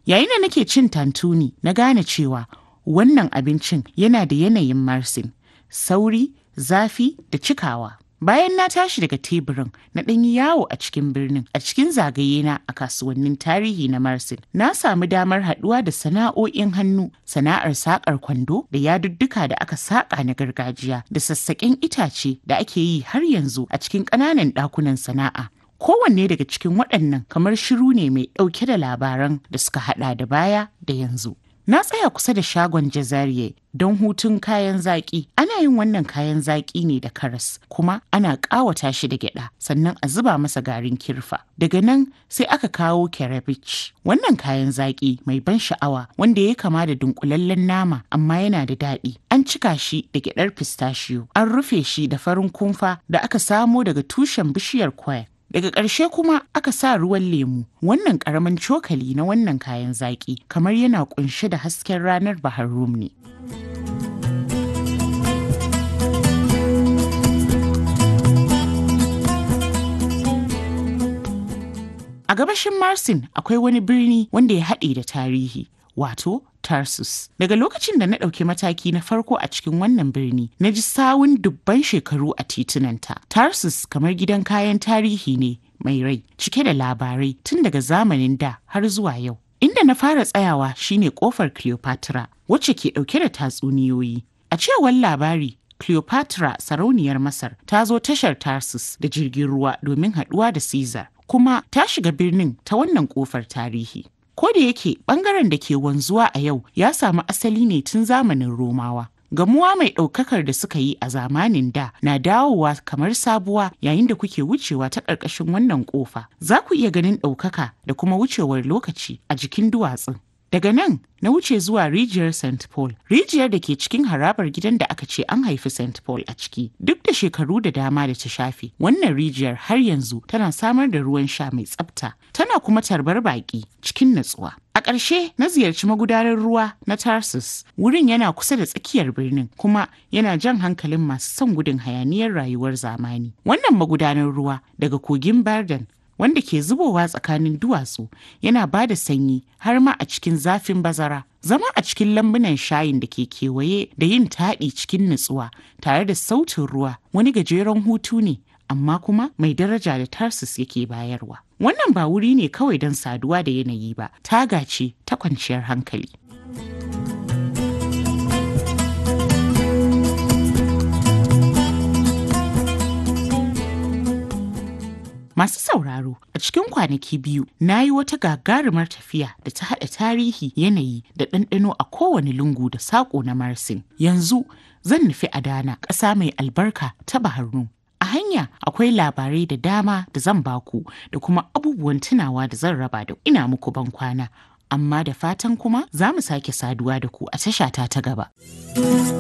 Yayin da nake cin tantuni na gane cewa wannan abincin yana da yanayin marsin, sauri, zafi da cikawa. Bayan na tashi daga teburin na ɗan yi yawo a cikin birnin a cikin zagaye na a kasuwannin tarihi na Marsin. Na samu damar haɗuwa da sana'o'in hannu, sana'ar saƙar kwando da yadudduka da aka saƙa na gargajiya da sassaƙen itace da ake yi har yanzu a cikin ƙananan ɗakunan sana'a. Kowanne daga cikin waɗannan kamar shiru ne mai ɗauke da labaran da suka haɗa da baya da yanzu. Na tsaya kusa da shagon jazariye don hutun kayan zaƙi. Ana yin wannan kayan zaƙi ne da karas, kuma ana ƙawata shi da gyaɗa, sannan a zuba masa garin kirfa. Daga nan sai aka kawo kerebich. Wannan kayan zaƙi mai ban sha'awa wanda ya kama da dunkulallen nama amma yana da daɗi. An cika shi da gyaɗar pistachio. An rufe shi da farin kumfa da aka samo daga tushen bishiyar kwaya. Daga ƙarshe kuma aka sa ruwan lemu. Wannan ƙaramin cokali na wannan kayan zaƙi kamar yana ƙunshe da hasken ranar Bahar Rum ne. A gabashin Marsin akwai wani birni wanda ya haɗe da tarihi, wato Tarsus. Daga lokacin da na ɗauki mataki na farko a cikin wannan birni, na ji sawun dubban shekaru a titunanta. Tarsus kamar gidan kayan tarihi ne mai rai, cike da labarai tun daga zamanin da har zuwa yau. Inda na fara tsayawa shine kofar Cleopatra, wacce ke ɗauke da tatsuniyoyi. A cewar labari, Cleopatra sarauniyar Masar ta zo tashar Tarsus da jirgin ruwa domin haɗuwa da Caesar, kuma ta shiga birnin ta wannan kofar tarihi. Ko da yake bangaren da ke wanzuwa a yau ya samu asali ne tun zamanin Romawa. Gamuwa mai ɗaukakar da suka yi a zamanin da na dawowa kamar sabuwa yayin da kuke wucewa ta ƙarƙashin wannan ƙofa. Za ku iya ganin ɗaukaka da kuma wucewar lokaci a jikin duwatsun. Daga nan na wuce zuwa rijiyar St. Paul, rijiyar da ke cikin harabar gidan da aka ce an haifi St. Paul a ciki. Duk da shekaru da dama da ta shafe, wannan rijiyar har yanzu tana samar da ruwan sha mai tsafta, tana kuma tarbar baƙi cikin natsuwa. A ƙarshe na ziyarci magudanar ruwa na Tarsus. Wurin yana kusa da tsakiyar birnin kuma yana jan hankalin masu son gudun hayaniyar rayuwar zamani. Wannan magudanar ruwa daga kogin Barden wanda ke zubowa tsakanin duwatsu yana ba da sanyi har ma a cikin zafin bazara. Zama a cikin lambunan shayin da ke kewaye da yin taɗi cikin nutsuwa tare da sautin ruwa wani gajeren hutu ne amma kuma mai daraja da Tarsus yake bayarwa. Wannan ba wuri ne kawai don saduwa da yanayi ba, taga ce ta kwanciyar hankali. Masu sauraro a cikin kwanaki biyu na yi wata gagarumar tafiya da ta haɗa tarihi yanayi da ɗanɗano a kowane lungu da saƙo na Marsin. Yanzu zan nufi Adana ƙasa mai albarka ta Baharnu. A hanya akwai labarai da dama da zan baku da kuma abubuwan tunawa da zan raba da ina muku ban kwana. Amma da fatan kuma za mu sake saduwa da ku a tashata ta gaba.